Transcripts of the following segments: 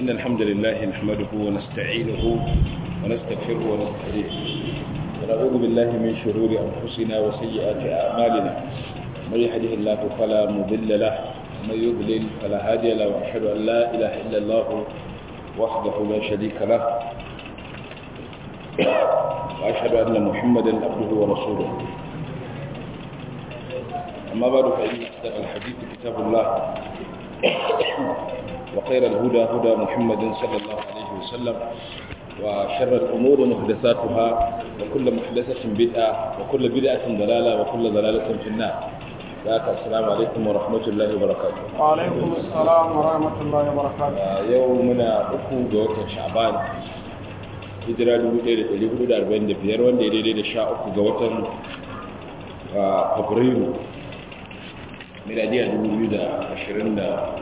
إن الحمد لله نحمده ونستعينه ونستغفره ونستهديه ونعوذ بالله من شرور أنفسنا وسيئات أعمالنا من يهده الله فلا مضل له ومن يضلل فلا هادي له وأشهد أن لا إله إلا الله وحده لا شريك له وأشهد أن محمدا عبده ورسوله أما بعد فإن أصدق الحديث كتاب الله وخير الهدى هدى محمد صلى الله عليه وسلم وشر الأمور محدثاتها وكل محدثة بدعة وكل بدعة ضلالة وكل ضلالة في النار ذاك السلام عليكم ورحمة الله وبركاته وعليكم السلام ورحمة الله وبركاته يومنا أكو دوت شعبان hijira 1445 wanda ya daidai da sha uku ga watan fabrairu miladiya 2024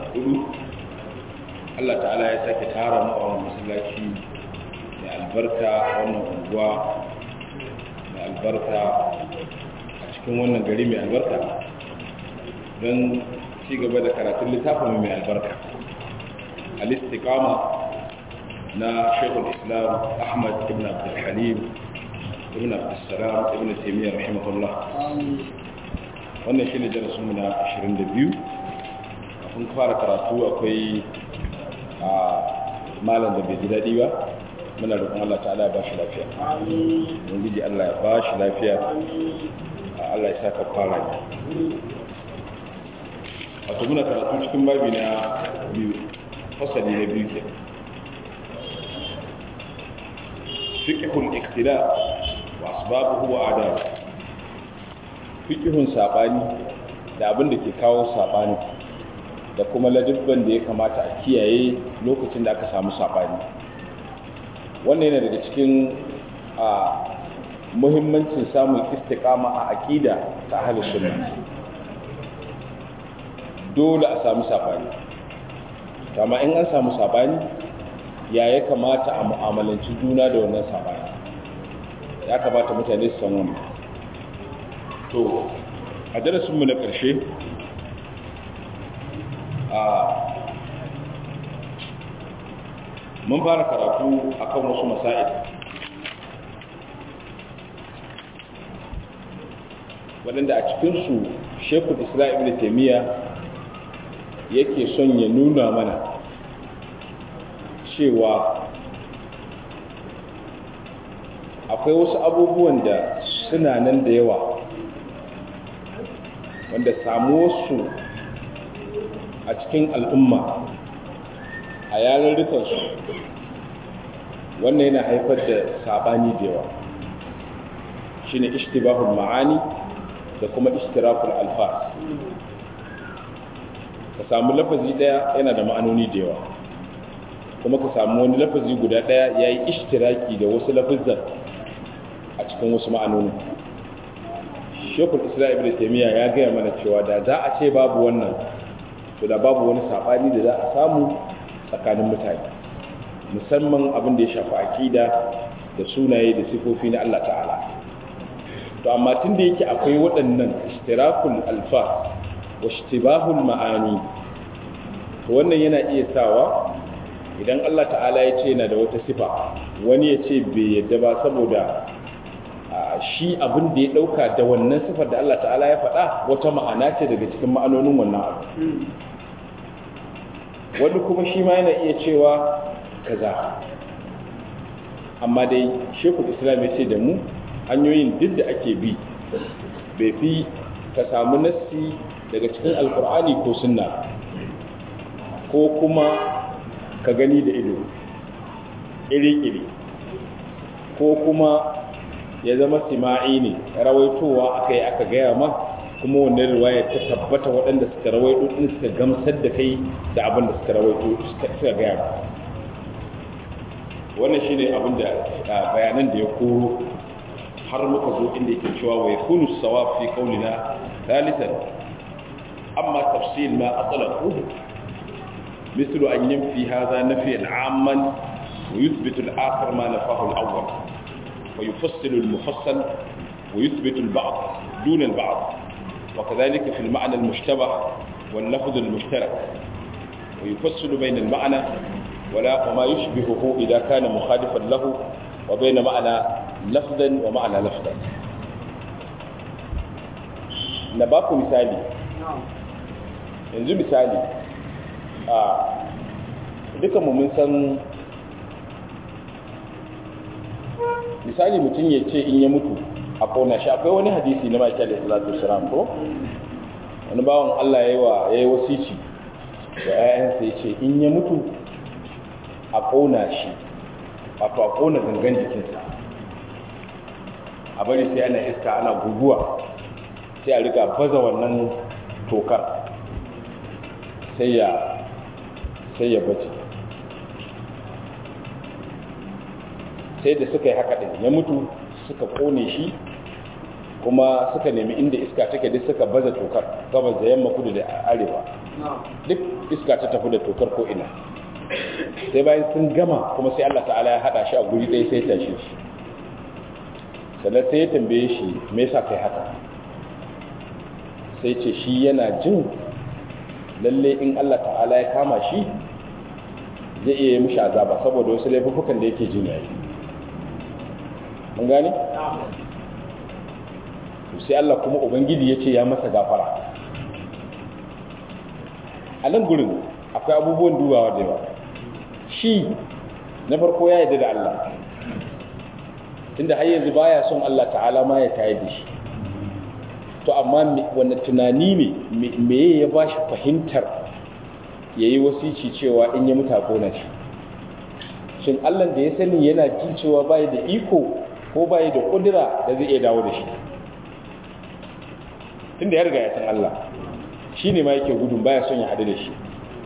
Allah ta'ala ya sake tara mu a masallaci mai albarka wannan unguwa mai albarka a cikin wannan gari mai albarka don ci gaba da karatun littafin mai albarka al-istiqama na shekul islam ahmad ibn abdulhalim ibn abdulsalam ibn taimiyya rahimahullah wannan shi ne darasinmu na 22 kafin fara karatu akwai a malam da bai ji daɗi ba muna roƙon Allah ta'ala ya ba shi lafiya ubangiji Allah ya ba shi lafiya Allah ya saka fara ne wato muna karatu cikin babi na biyu fasali na biyu ke fiqhul iktida wa asbabuhu wa adab fiqhun sabani da abin da ke kawo sabani da kuma ladibban da ya kamata a kiyaye lokacin da aka samu sabani wannan yana daga cikin a muhimmancin samun istiqama a aqida ta ahlus sunna dole a samu sabani amma in an samu sabani ya ya kamata a mu'amalanci juna da wannan sabani ya kamata mutane su san wannan to a darasinmu na ƙarshe a mun fara karatu akan wasu masa'id waɗanda a cikinsu shekul isra'il da taimiyya yake son ya nuna mana cewa akwai wasu abubuwan da suna nan da yawa wanda samuwarsu a cikin al'umma a yarurrukansu wannan yana haifar da sabani da yawa shi ne ishtibahul ma'ani da kuma ishtirakul alfas ka samu lafazi daya yana da ma'anoni da yawa kuma ka samu wani lafazi guda daya ya yi ishtiraki da wasu lafazan a cikin wasu ma'anoni shekul isra'il da taimiyya ya gaya mana cewa da za a ce babu wannan to da babu wani saɓani da za a samu tsakanin mutane musamman abin da ya shafi akida da sunaye da sifofi na Allah ta'ala to amma tun da yake akwai waɗannan ishtirakul alfa wa ishtibahul ma'ani to wannan yana iya sawa idan Allah ta'ala ya ce yana da wata sifa wani ya ce bai yadda ba saboda shi abin da ya dauka da wannan sifar da Allah ta'ala ya faɗa wata ma'ana ce daga cikin ma'anonin wannan abu wani kuma shi ma yana iya cewa kaza amma dai shekul islam ya ce da mu hanyoyin duk da ake bi bai fi ka samu nassi daga cikin alkur'ani ko sunna ko kuma ka gani da ido iri-iri ko kuma ya zama sima'i ne rawaitowa aka yi aka gaya ma kuma wannan riwaya ta tabbata waɗanda suka rawaito din suka gamsar da kai da abin da suka rawaito suka gaya ma wannan shine abin da bayanan da ya koro har muka zo inda yake cewa wa yakunu sawab fi qawlina thalithan amma tafsil ma atlaqu مثل أن ينفي هذا نفيا عاما ويثبت الآخر ما نفاه الأول ويفصل المفصل ويثبت البعض دون البعض وكذلك في المعنى المشتبه واللفظ المشترك ويفصل بين المعنى wala wa ma yushbihuhu idza kana mukhalifan lahu wa bayna ma'ana lafzan wa ma'ana lafzan na ba ku misali yanzu misali a dukanmu mun san misali mutum ya ce in ya mutu a kona shi akwai wani hadisi na maki alaihi salatu wasalam ko wani bawan Allah yayi wa yayi wasici da ƴaƴansa ya ce in ya mutu a kona shi wato a kona gangan jikinsa a bari sai ana iska ana guguwa sai a riga baza wannan tokar sai ya sai ya bace sai da suka yi haka din ya mutu suka kone shi kuma suka nemi inda iska take duk suka baza tokar gabas da yamma kudu da arewa duk iska ta tafi da tokar ko ina sai bayan sun gama kuma sai Allah ta'ala ya hada shi a guri ɗaya sai ya tashi shi sannan sai ya tambaye shi me yasa kai haka sai ce shi yana jin lalle in Allah ta'ala ya kama shi zai iya yi mishi azaba saboda wasu laifukan da yake jin yayi mun gane sai Allah kuma ubangiji ya ce ya masa gafara a nan gurin akwai abubuwan dubawa da yawa shi na farko ya yarda da Allah tunda har yanzu baya son Allah ta'ala ma ya tayar da shi to amma wanda tunani ne me ya ba shi fahimtar ya yi wasici cewa in ya mutu gona shi shin allah da ya sani yana jin cewa bayi da iko ko bayi da kudura da zai iya dawo da shi tunda ya riga ya san allah shi ne ma yake gudun baya son ya hadu da shi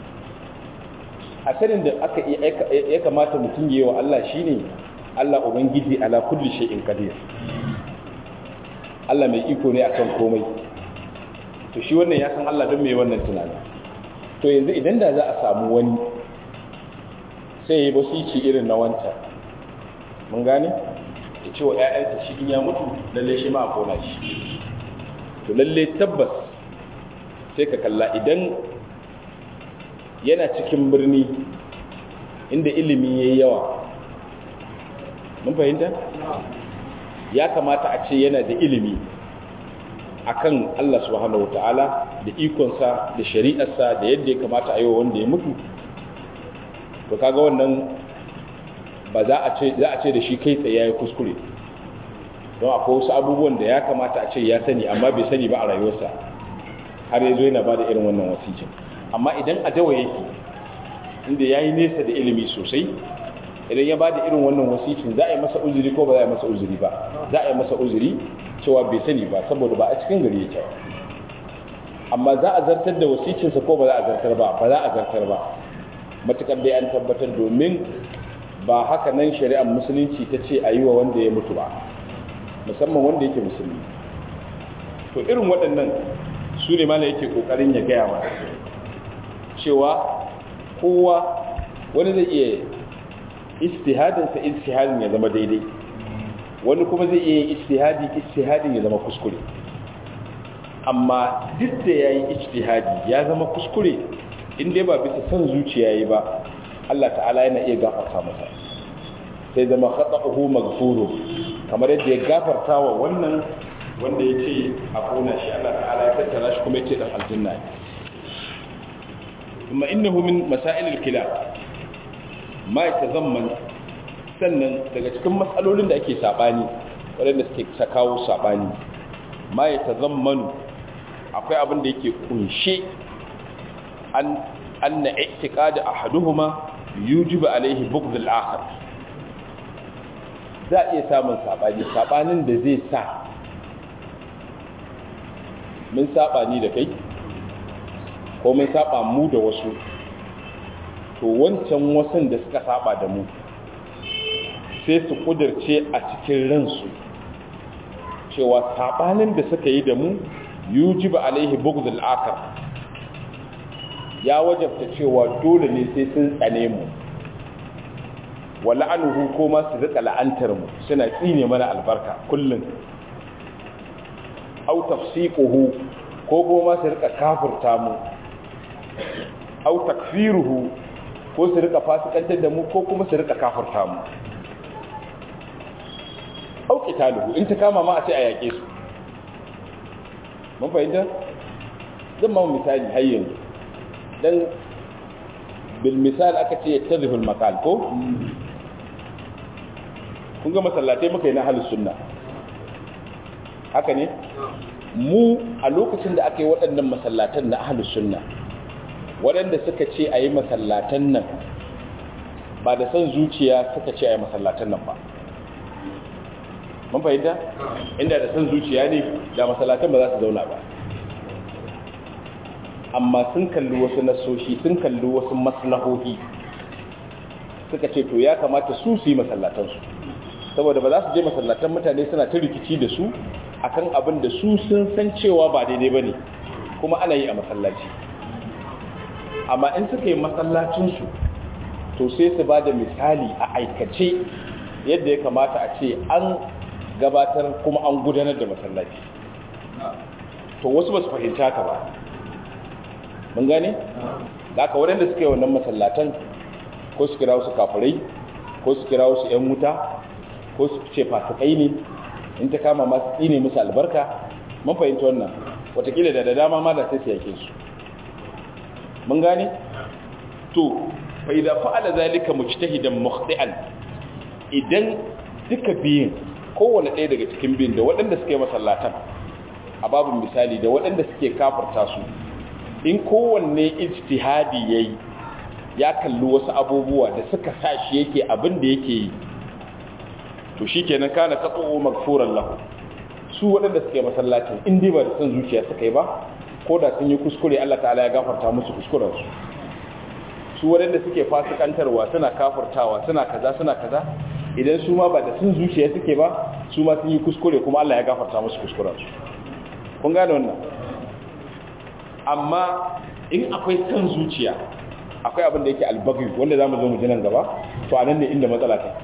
a sanin da aka ya kamata mutum yi wa allah shine allah ubangiji ala kulli shay'in qadir Allah mai iko ne akan komai to shi wannan ya san Allah don mai wannan tunani to yanzu idan da za a samu wani sai ya basici irin na wancan mun gane ya ce wa ‘ya'yansa shi in ya mutu lalle shi ma a kona shi to lalle tabbas sai ka kalla idan yana cikin birni inda ilimi ya yi yawa mun fahimta? ya kamata a ce yana da ilimi akan Allah subhanahu wata'ala da ikonsa da shari'arsa da yadda ya kamata a yi wa wanda ya mutu to kaga wannan ba za a ce za a ce da shi kai tsaye yayi kuskure don akwai wasu abubuwan da ya kamata a ce ya sani amma bai sani ba a rayuwarsa har yanzu yana ba da irin wannan wasicin amma idan a dawa yake inda yayi nesa da ilimi sosai idan ya ba da irin wannan wasicin za a yi masa uzuri ko ba za a yi masa uzuri ba za a yi masa uzuri cewa bai sani ba saboda ba a cikin gari yake amma za a zartar da wasicinsa ko ba za a zartar ba ba za a zartar ba matukar dai an tabbatar domin ba haka nan shari'ar musulunci ta ce a yi wa wanda ya mutu ba musamman wanda yake musulmi to irin waɗannan su ne mana yake ƙoƙarin ya gaya mana cewa kowa wani zai iya istihadinsa istihadin ya zama daidai wani kuma zai iya istihadi istihadin ya zama kuskure amma duk da ya yi istihadi ya zama kuskure inda ba bisa son zuciya yi ba Allah ta'ala yana iya gafarta masa sai zama khata'uhu maghfuru kamar yadda ya gafarta wa wannan wanda ya ce a kona shi Allah ta'ala ya tattara shi kuma ya ce da aljanna ne kuma innahu min masailil khilaf ma yatazamman sannan daga cikin matsalolin da ake sabani waɗanda suke kawo sabani ma yatazammanu akwai abin da yake kunshe an anna i'tiqad ahaduhuma yujibu alaihi bughd al-akhar za a iya samun sabani sabanin da zai sa mun sabani da kai ko mun saba mu da wasu to wancan wasan da suka saba da mu sai su kudirce a cikin ransu cewa sabanin da suka yi da mu yujibu alaihi bughd al-akhar ya wajabta cewa dole ne sai sun tsane mu wa la'anuhu ko ma su rika la'antar mu suna tsine mana albarka kullun aw tafsiquhu ko kuma su rika kafirta mu aw takfiruhu ko su rika fasikantar da mu ko kuma su rika kafirta mu auki talibu in ta kama ma a ce a yaƙe su mun fahimta zan ma misali har yanzu dan bil misal aka ce yattazihul maqal ko kun ga masallatai muka yi na halin sunna haka ne mu a lokacin da aka yi waɗannan masallatan na ahalus sunna waɗanda suka ce a yi masallatan nan ba da son zuciya suka ce a yi masallatan nan ba mun fahimta inda da son zuciya ne da masallatan ba za su zauna ba amma sun kalli wasu nasoshi sun kalli wasu maslahohi suka ce to ya kamata su su yi masallatansu saboda ba za su je masallatan mutane suna ta rikici da su akan abin da su sun san cewa ba daidai ba ne kuma ana yi a masallaci amma in suka yi masallacinsu to sai su ba da misali a aikace yadda ya kamata a ce an gabatar kuma an gudanar da masallaci to wasu ba su fahimci haka ba mun gane? da aka waɗanda suka yi wannan masallatan ko su kira wasu kafirai ko su kira wasu 'yan wuta ko su ce fasikai ne in ta kama masu tsine musu albarka mun fahimci wannan watakila da da dama ma da sai su yake su mun gane to fa idza fa'ala zalika mujtahidan mukhti'an idan duka biyin kowanne ɗaya daga cikin biyin da waɗanda suke masallatan a babin misali da waɗanda suke kafirta su in kowanne ijtihadi yayi ya kalli wasu abubuwa da suka sa shi yake abin da yake yi to shi kenan kana katso'o magfuran lahu su waɗanda suke masallacin in dai ba da son zuciya suka yi ba ko da sun yi kuskure Allah ta'ala ya gafarta musu kuskurensu su waɗanda suke fasikantarwa suna kafartawa suna kaza suna kaza idan su ma ba da son zuciya suke ba su ma sun yi kuskure kuma Allah ya gafarta musu kuskurensu kun gane wannan amma in akwai son zuciya akwai abin da yake albaghi wanda zamu zo mu ji nan gaba to anan ne inda matsala ta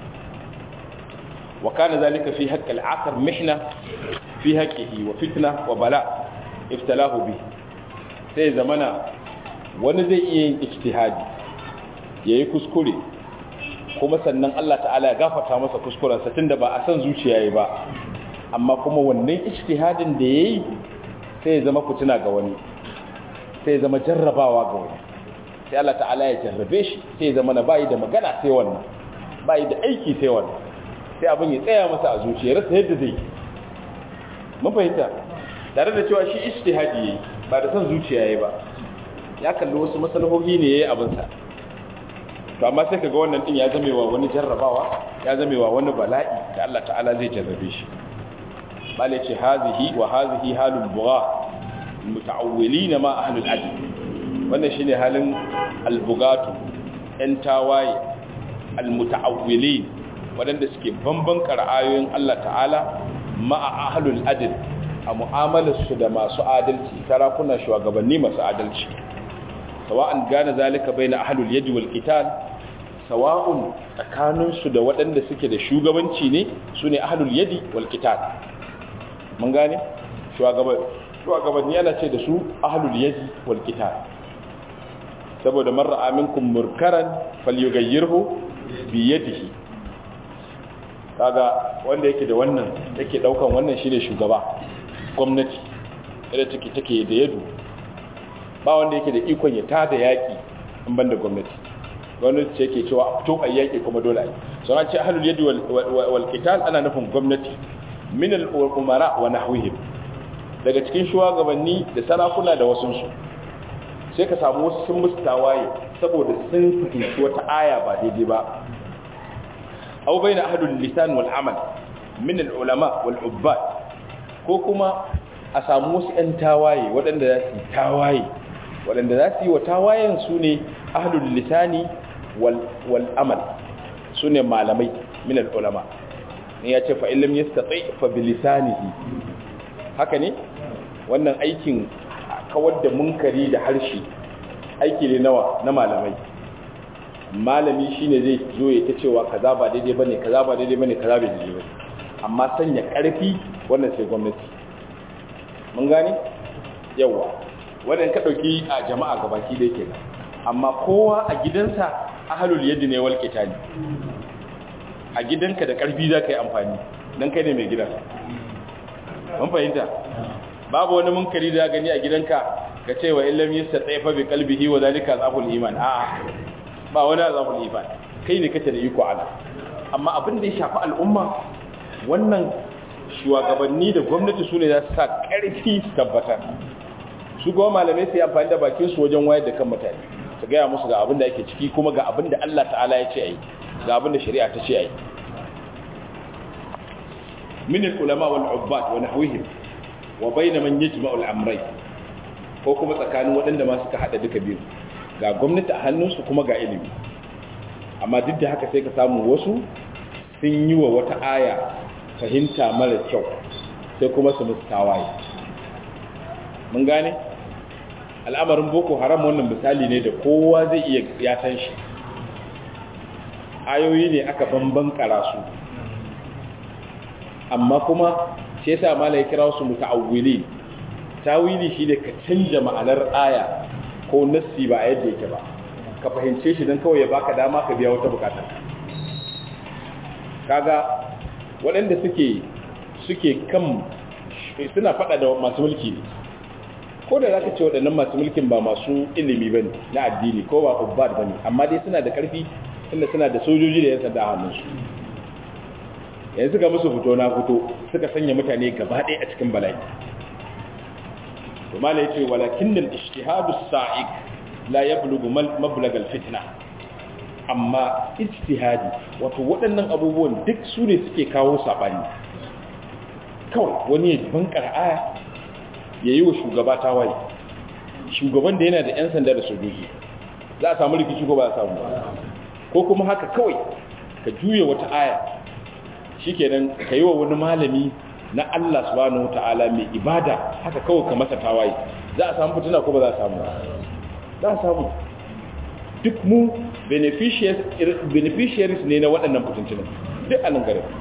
وكان ذلك في حق العاقر محنة في حقه وفتنة وبلاء ابتلاه به sai zamana wani zai iya yin ijtihadi yayi kuskure kuma sannan Allah ta'ala ya gafarta masa kuskurensa tunda ba a san zuciya yayi ba amma kuma wannan ijtihadin da yayi sai ya zama fitina ga wani sai ya zama jarrabawa ga wani sai Allah ta'ala ya jarrabe shi sai ya zama na bayi da magana sai wannan bayi da aiki sai wannan sai abin ya tsaya masa a zuciyarsa yadda zai mun fahimta tare da cewa shi ijtihadi yayi ba da son zuciya yayi ba ya kalli wasu masalahohi ne yayi abin sa to amma sai kaga wannan din ya zamewa wani jarrabawa ya zamewa wani bala'i da Allah ta'ala zai jarrabe shi bale ce hazihi wa hazihi halul bugha muta'awwilina ma ahlul adl wannan shine halin albugatu yan tawaye almutaawwilin waɗanda suke bamban ayoyin Allah ta'ala ma'a ahlul adl a mu'amalarsu da masu adalci sarakuna shugabanni masu adalci sawa'an gane zalika baina ahlul yadi wal qital sawa'un tsakaninsu da waɗanda suke da shugabanci ne sune ahlul yadi wal qital mun gane shugabanni yana ce da su ahlul yadi wal qital saboda man ra'a minkum murkaran falyughayyirhu bi yadihi kaga wanda yake da wannan yake daukan wannan shine shugaba gwamnati da take take da yadu ba wanda yake da ikon ya tada yaki in banda gwamnati gwamnati ce yake cewa to a yaki kuma dole ai so an ce ahlul yadi wal qital ana nufin gwamnati min al umara wa nahwihim daga cikin shugabanni da sarakuna da wasu su sai ka samu wasu sun musu tawaye saboda sun fahimci wata aya ba daidai ba أو بين أهل اللسان والعمل من العلماء والعباد ko kuma a samu wasu 'yan tawaye waɗanda za su yi tawaye waɗanda za su yi wa tawayen su ne ahlul lisani wal amal su ne malamai min ulama ne ya ce fa'illam ya statsai fa bilisanihi haka ne wannan aikin kawar da munkari da harshe aiki ne nawa na malamai malami shine zai zo ya ta cewa kaza ba daidai bane kaza ba daidai bane kaza ba daidai bane amma sanya karfi wannan sai gwamnati mun gane yawa wannan ka dauki a jama'a gabaki da yake amma kowa a gidansa ahalul yadda ne wal qitali a gidanka da karfi za ka yi amfani don kai ne mai gidan mun fahimta babu wani munkari da gani a gidanka ka ce wa illam yastatifa bi qalbihi wa zalika azabul iman a'a ba wani azabul iman kai ne kace da iko ala amma abin da ya shafi al'umma wannan shugabanni da gwamnati su ne za su sa ƙarfi su tabbatar su goma malamai su yi amfani da bakin su wajen wayar da kan mutane su gaya musu ga abin da ake ciki kuma ga abin da Allah ta'ala ya ce a yi ga abin da shari'a ta ce a yi min al-ulama wal ubbat wa nahwihim wa bayna man yajma'u al-amrayn ko kuma tsakanin waɗanda ma suka hada duka biyu ga gwamnati a hannunsu kuma ga ilimi amma duk da haka sai ka samu wasu sun yi wa wata aya fahimta mara kyau sai kuma su musu tawaye mun gane al'amarin boko haram wannan misali ne da kowa zai iya ya san shi ayoyi ne aka bamban karasu amma kuma shi yasa mala ya kira su muta'awwili tawili shi ne ka canja ma'anar aya ko nassi ba a yadda yake ba ka fahimce shi don kawai ya baka dama ka biya wata bukatar kaga waɗanda suke suke kan suna faɗa da masu mulki ne ko da za ka ce waɗannan masu mulkin ba masu ilimi ba ne na addini ko ba ubbad ba ne amma dai suna da ƙarfi inda suna da sojoji da yan sanda a hannunsu yanzu ga musu fito na fito suka sanya mutane gaba ɗaya a cikin bala'i kuma ya ce walakin nan ishtihadu sa'ik la yablugu mablag al-fitna amma ijtihadi wato waɗannan abubuwan duk su ne suke kawo sabani kawai wani ya bankar aya ya yi wa shugaba tawaye shugaban da yana da 'yan sanda da sojoji za a samu rikici ko ba a samu ko kuma haka kawai ka juya wata aya shikenan ka yi wa wani malami na Allah subhanahu wata'ala mai ibada haka kawai ka masa tawaye za a samu fitina ko ba za a samu za a samu duk mu beneficiaries ne na waɗannan fitintunan duk a nan garin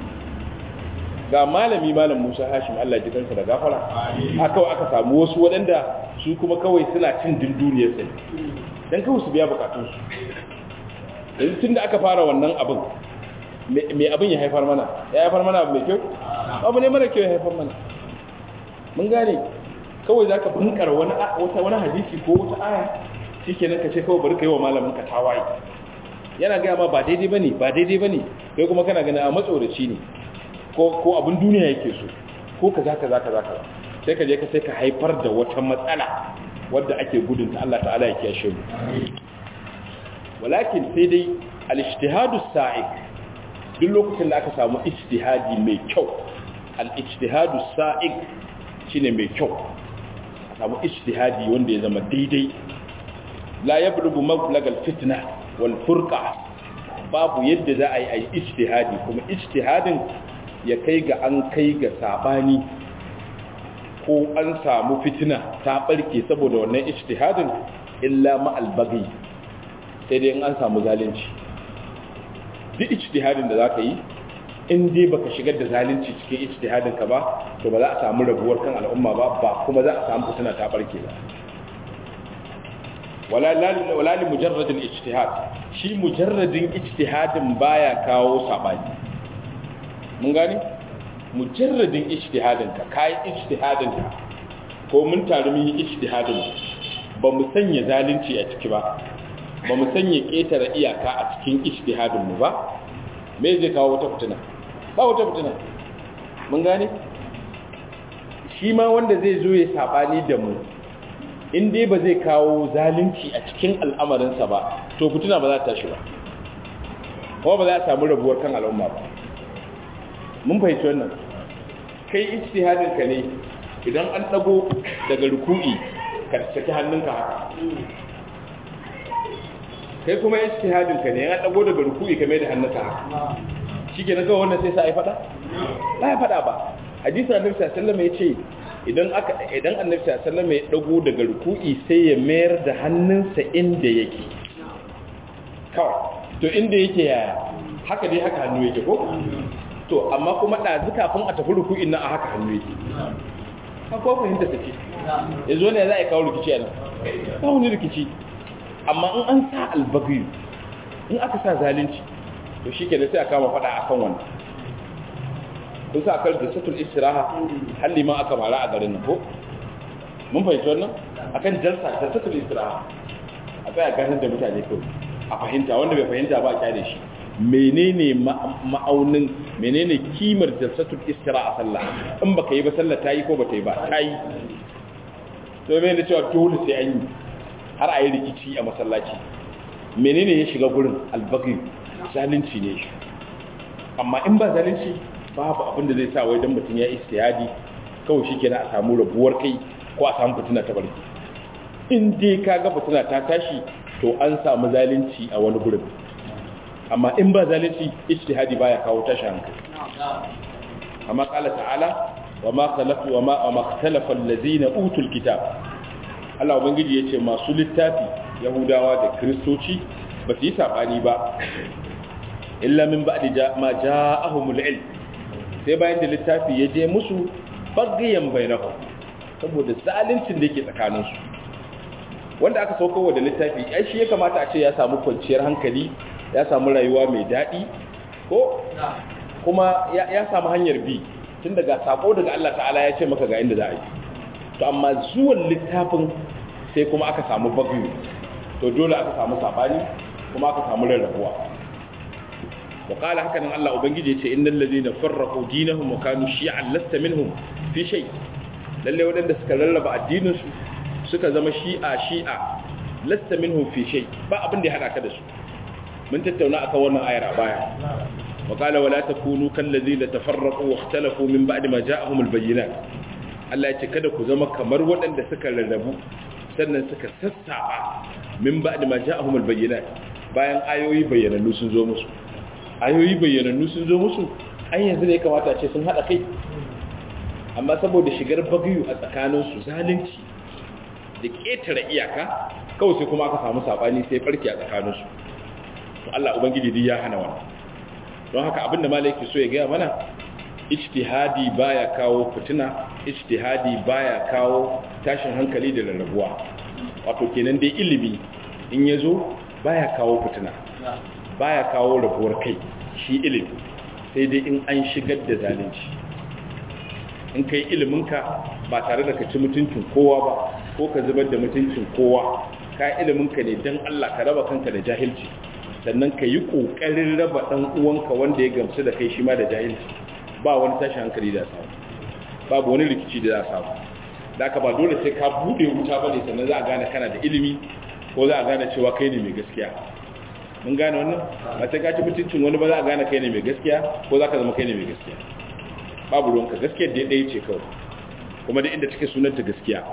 ga malami malam musa hashim allah ji kansa da gafara a kawai aka samu wasu waɗanda su kuma kawai suna cin dinduniyar sai don kawai su biya bukatunsu yanzu tun da aka fara wannan abin mai abin ya haifar mana ya haifar mana abu mai kyau abu ne mara kyau ya haifar mana mun gane kawai za ka bunkar wani hadisi ko wata aya shi kenan ka ce kawai bari ka yi wa malamin ka tawaye yana gaya ma ba daidai ba ne ba daidai ba ne kai kuma kana gani a matsoraci ne ko abin duniya yake so ko ka za ka za ka za ka sai ka je ka sai ka haifar da wata matsala wadda ake gudunta Allah ta'ala ya kiyashe mu walakin sai dai al-ijtihadu sa'iq duk lokacin da aka samu ijtihadi mai kyau al-ijtihadu sa'iq shine mai kyau a samu ijtihadi wanda ya zama daidai la yablugu mablag al-fitna wal furqa babu yadda za a yi ayi ijtihadi kuma ijtihadin ya kai ga an kai ga sabani ko an samu fitina ta barke saboda wannan ijtihadin illa ma al-baghi sai dai in an samu zalunci duk ijtihadin da zaka yi in dai baka shigar da zalunci cikin ijtihadin ka ba to ba za a samu rabuwar kan al'umma ba ba kuma za a samu fitina ta barke ba wala wala li mujarrad al-ijtihad shi mujarradin ijtihadin baya kawo sabani mun gani mujarradin ijtihadin ka kai ijtihadin ka ko mun taru mun yi ijtihadin ba mu sanya zalunci a ciki ba ba mu sanya ƙetare iyaka a cikin ijtihadinmu ba me zai kawo wata fitina ba wata fitina mun gane shi ma wanda zai zo ya sabani da mu in dai ba zai kawo zalunci a cikin al'amarinsa ba to fitina ba za ta tashi ba kuma ba za a samu rabuwar kan al'umma ba mun fahimci wannan kai ijtihadinka ne idan an dago daga ruku'i ka saki hannunka haka kai kuma ijtihadin ka ne ya dago daga ruku'i kamar da hannunka shike na ga wannan sai sa ai fada ba ya fada ba hadisi annabi sallallahu alaihi wasallam yace idan aka idan annabi sallallahu alaihi wasallam ya dago daga ruku'i sai ya mayar da hannunsa inda yake kawai to inda yake yaya haka dai haka hannu yake ko to amma kuma ɗazu kafin a tafi ruku'in nan a haka hannu yake ka ko fahimta take yanzu ne za a kawo rikici a nan ba wani rikici amma in an sa albaghi in aka sa zalunci to shikenan sai a kama fada akan wannan kun sa akal jalsatul istiraha halli ma aka mara a garin nan ko mun fahimci wannan akan jalsa jalsatul istiraha a tsaya ganin da mutane kawai a fahimta wanda bai fahimta ba a kyale shi menene ma'aunin menene kimar jalsatul istira a sallah in baka yi ba sallah ta yi ko ba ta yi ba ta yi to me da cewa dole sai an yi har a yi rikici a masallaci menene ya shiga gurin albaghi zalunci ne shi amma in ba zalunci babu abin da zai sa wai dan mutum ya istihadi kawai shi kenan a samu rabuwar kai ko a samu fitina ta barki in dai kaga fitina ta tashi to an samu zalunci a wani gurin amma in ba zalunci ijtihadi baya kawo tashi hankali amma qala ta'ala wa ma khalaqu wa ma ma ikhtalafa allazina utul kitab Allah ubangiji yace masu littafi yahudawa da kristoci ba su yi sabani ba illa min ba'di ma ja'ahumul ilm sai bayan da littafi ya je musu bagayen bainahum saboda zaluncin da yake tsakaninsu wanda aka saukowa da littafi ai shi ya kamata a ce ya samu kwanciyar hankali ya samu rayuwa mai daɗi ko kuma ya samu hanyar bi tun daga sako daga Allah ta'ala ya ce maka ga inda za a yi to amma zuwan littafin sai kuma aka samu bagayu to dole aka samu sabani kuma aka samu rarrabuwa wa qala haka nan Allah ubangiji ya ce innal ladina farraqu dinahum wa kanu shi'an lasta minhum fi shay lalle wadanda suka rarraba addinin su suka zama shi'a shi'a lasta minhum fi shay ba abin da ya hada ka da su mun tattauna akan wannan ayar a baya wa qala wala takunu kal ladina tafarraqu wa ikhtalafu min ba'di ma ja'ahum al bayyinat Allah ya ce kada ku zama kamar waɗanda suka rarrabu sannan suka sassaba min ba'di ma ja'ahum al bayyinat bayan ayoyi bayyanannu sun zo musu ayoyi bayyanannu sun zo musu an yanzu ne kamata ce sun hada kai amma saboda shigar bagayu a tsakaninsu zalunci da ƙetare iyaka kawai sai kuma aka samu saɓani sai farki a tsakaninsu to Allah Ubangiji duk ya hana wannan don haka abinda malaki so ya gaya mana ijtihadi baya kawo fitina ijtihadi baya kawo tashin hankali da rarrabuwa wato kenan dai ilimi in yazo baya kawo fitina baya kawo rabuwar kai shi ilimi sai dai in an shigar da zalunci in kai iliminka ba tare da ka ci mutuncin kowa ba ko ka zubar da mutuncin kowa ka iliminka ne don Allah ka raba kanka da jahilci sannan ka yi ƙoƙarin raba ɗan uwanka wanda ya gamsu da kai shi ma da jahilci ba wani tashi hankali da samu babu wani rikici da za samu da ka ba dole sai ka buɗe wuta ba ne sannan za a gane kana da ilimi ko za a gane cewa kai ne mai gaskiya mun gane wannan ba sai ka ci mutuncin wani ba za a gane kai ne mai gaskiya ko za ka zama kai ne mai gaskiya babu ruwanka gaskiyar da ɗaya ce kawai kuma da inda take sunanta gaskiya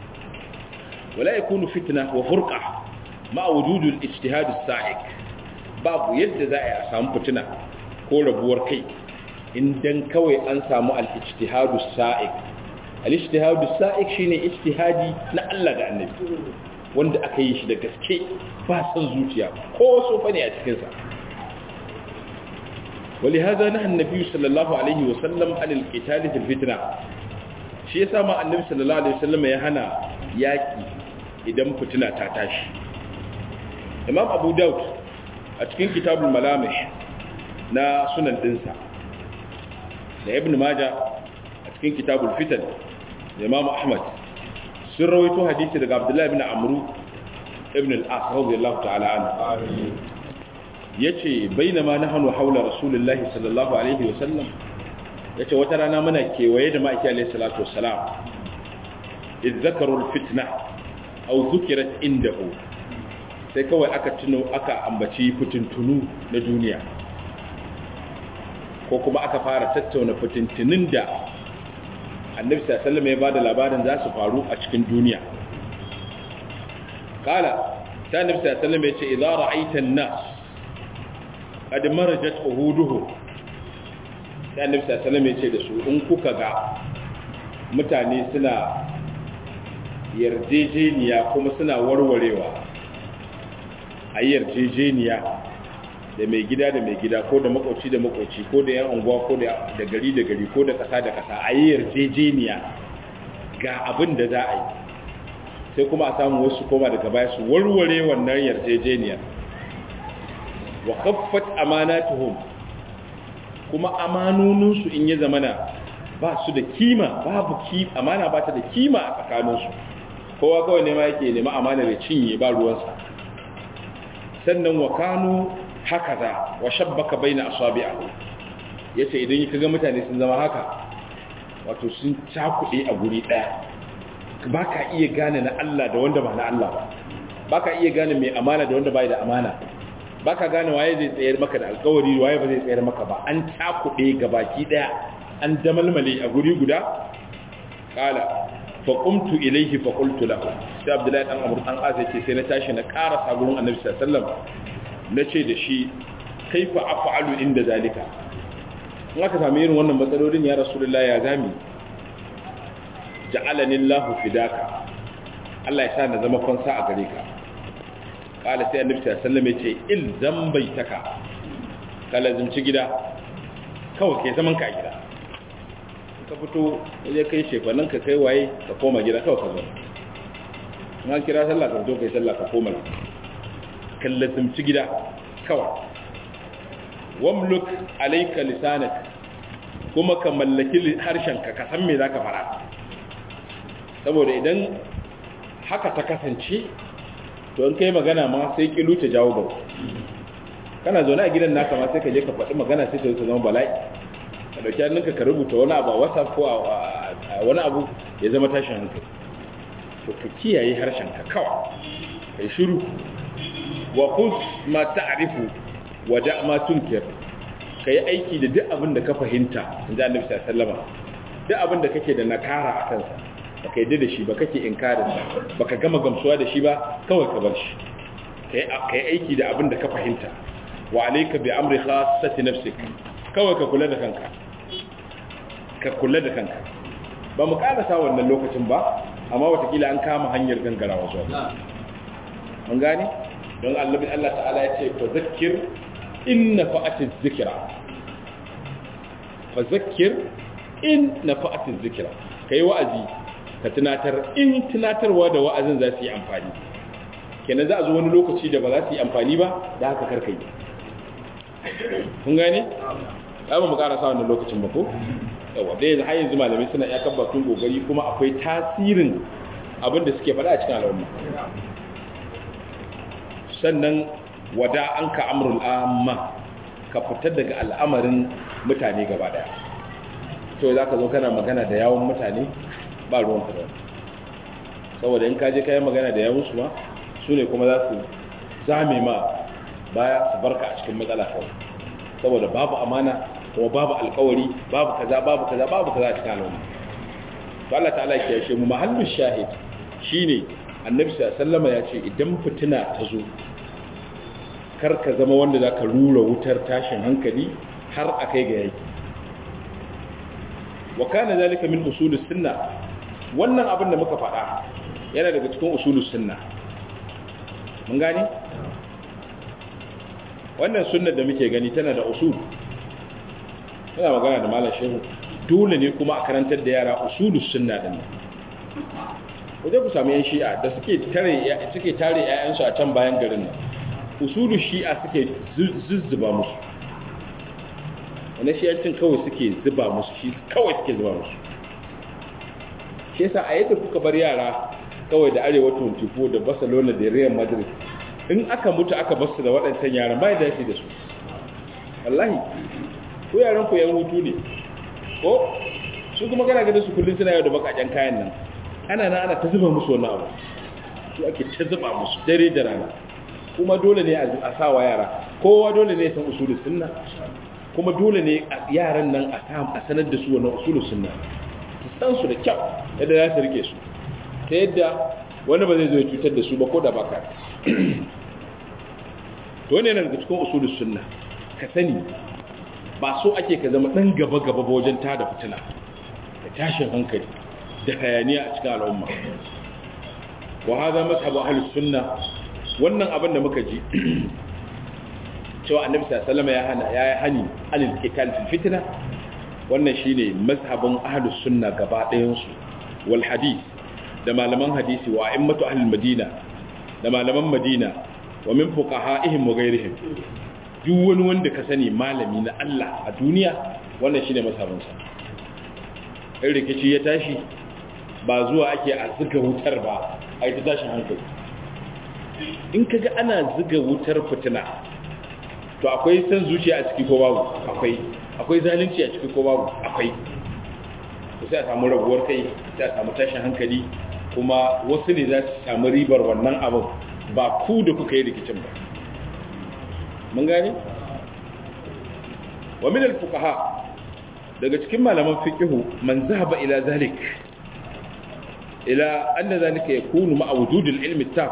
wala yakunu fitna wa furqa ma wujudul ijtihad as-sa'iq babu yadda za a samu fitina ko rabuwar kai idan kawai an samu al-ijtihad as-sa'iq al-ijtihad as-sa'iq shine ijtihadi na Allah da Annabi wanda aka yi shi da gaske ba san zuciya ko so bane a cikin sa ولهذا نهى النبي صلى الله عليه وسلم عن القتال في الفتنه shi yasa ma annabi sallallahu alaihi wasallam ya hana yaki idan fitina ta tashi imam abu daud a cikin kitabul malamih na sunan dinsa da ibn majah a cikin kitabul fitan da imam ahmad sun rawaito hadisi daga abdullahi ibn amru ibn al-as radiyallahu ta'ala anhu yace bainama nahnu haula rasulullahi sallallahu alaihi wasallam ya ce wata rana muna kewaye da ma'aiki alaihi salatu wassalam iz zakaru fitna aw zukirat indahu sai kawai aka tuno aka ambaci fitintunu na duniya ko kuma aka fara tattauna fitintunin da annabi sallallahu alaihi wasallam ya bada labarin za su faru a cikin duniya kala sai annabi sallallahu alaihi wasallam ya ce idza ra'aita an-nas qad marajat uhuduhum sai annabi sallallahu ya ce da su in kuka ga mutane suna yarjejeniya kuma suna warwarewa a yarjejeniya da mai gida da mai gida ko da makwauci da makwauci ko da yan unguwa ko da gari da gari ko da kasa da kasa a yi yarjejeniya ga abin da za a yi sai kuma a samu wasu koma daga baya su warware wannan yarjejeniyar wa khaffat amanatuhum kuma amanoninsu in ya zamana ba su da kima babu ki amana ba ta da kima a tsakaninsu kowa kawai nema yake nema amana da cinye ba ruwansa sannan wa kanu hakaza wa shabbaka baina asabi'ahu yace idan ka ga mutane sun zama haka wato sun cakuɗe a guri ɗaya ba ka iya gane na Allah da wanda ba na Allah ba ba ka iya gane mai amana da wanda ba da amana ba ka gane waye zai tsayar maka da alkawari waye ba zai tsayar maka ba an cakuɗe ga baki ɗaya an damalmale a guri guda ƙala fa qumtu ilayhi fa qultu lahu sai abdullahi dan amr dan azai ce sai na tashi na ƙara sabon annabi sallallahu alaihi wasallam nace da shi kaifa af'alu inda zalika in aka sami irin wannan matsalolin ya rasulullahi ya zami ja'alani Allahu fidaka Allah ya sa na zama fansa a gare ka kala sai annabi sallallahu alaihi wasallam yace ilzam baitaka kala zumci gida kawai kai zaman ka gida ka fito waje kai shefanin ka kai waye ka koma gida kawai ka zo na kira sallah ka zo kai sallah ka koma kalla zumci gida kawai wamluk alayka lisanak kuma ka mallaki harshenka ka san me zaka fara saboda idan haka ta kasance to in kai magana ma sai kilu ta jawo ba kana zaune a gidan naka ma sai ka je ka faɗi magana sai ta zama bala'i ka dauki hannunka ka rubuta wani abu a whatsapp ko a wani abu ya zama tashin hankali to ka kiyaye harshenka kawai kai shiru wa khudh ma ta'rifu wa da' ma tunkir kai aiki da duk abin da ka fahimta inda Annabi sallallahu alaihi wasallam duk abin da kake da nakara a kansa baka yadda da shi ba kake inkarin sa baka gama gamsuwa da shi ba kawai ka bar shi kai kai aiki da abin da ka fahimta wa alayka bi amri khassati nafsik kawai ka kula da kanka ka kula da kanka ba mu karasa wannan lokacin ba amma watakila an kama hanyar gangarawa zuwa mun gane don Allah Allah ta'ala ya ce fa zakkir in nafa'atiz zikra fa zakkir in nafa'atiz zikra kai wa'azi ka tunatar in tunatarwa da wa'azin za su yi amfani kenan za a zo wani lokaci da ba za su yi amfani ba da haka karkai kun gane ba mu karasa wannan lokacin ba ko yawa dai yanzu har yanzu malamai suna iya kabbatun gogari kuma akwai tasirin abin da suke faɗa a cikin al'umma sannan wada an ka amrul amma ka fitar daga al'amarin mutane gaba daya to za ka zo kana magana da yawon mutane ba ruwan ka saboda in ka je kayan magana da yawon su ma su ne kuma za su zame ma baya su barka a cikin matsala kawai saboda babu amana kuma babu alkawari babu kaza babu kaza babu kaza a cikin al'umma to Allah ta'ala ya kiyashe mu mahallin shahid shine annabi sallallahu alaihi ya ce idan fitina ta zo kar ka zama wanda za ka rura wutar tashin hankali har a kai ga yaki wa kana zalika min usulus sunna wannan abin da muka faɗa yana daga cikin usulus sunna mun gane wannan sunnar da muke gani tana da usul muna magana da malam shehu dole ne kuma a karantar da yara usulus sunna din wajen ku samu yan shi'a da suke tare suke tare ƴaƴansu a can bayan garin nan usulu shi'a suke zuzzuba musu wani shi'ancin kawai suke zuba musu shi kawai suke zuba musu shi yasa a yadda kuka bar yara kawai da arewa 24 da barcelona da real madrid in aka mutu aka basu da waɗancan yaran ba ya dace da su wallahi ko yaran ku yan hutu ne ko su kuma kana gada su kullum suna yau da bakaken kayan nan ana na ana ta zuba musu wani abu su ake ta zuba musu dare da rana kuma dole ne a sawa yara kowa dole ne ya san usulun sunna kuma dole ne yaran nan a sanar da su wani usulun sunna su san su da kyau yadda za su rike su ta yadda wani ba zai zo ya cutar da su ba ko da baka to ne daga cikin usulun sunna ka sani ba so ake ka zama dan gaba gaba wajen tada fitina da tashin hankali da hayaniya a cikin al'umma wa hada mazhabu ahlus sunna wannan abin da muka ji cewa annabi sallallahu ya hana ya yi hani anil qital fil fitna wannan shine mazhabin ahlus sunna gaba ɗayan su wal hadith da malaman hadisi wa a'immatu ahlul madina da malaman madina wa min fuqaha'ihim wa ghayrihim duk wani wanda ka sani malami na Allah a duniya wannan shine masabinsa in rikici ya tashi ba zuwa ake a zuga wutar ba a yi ta tashin hankali in kaga ana zuga wutar fitina to akwai san zuciya a ciki ko babu akwai akwai zalunci a ciki ko babu akwai to sai a samu rabuwar kai sai a samu tashin hankali kuma wasu ne za su samu ribar wannan abin ba ku da kuka yi rikicin ba mun gane wa min al-fuqaha daga cikin malaman fiqhu man zahaba ila zalik ila anna zalika yakunu ma'a wujud al-ilm at-tam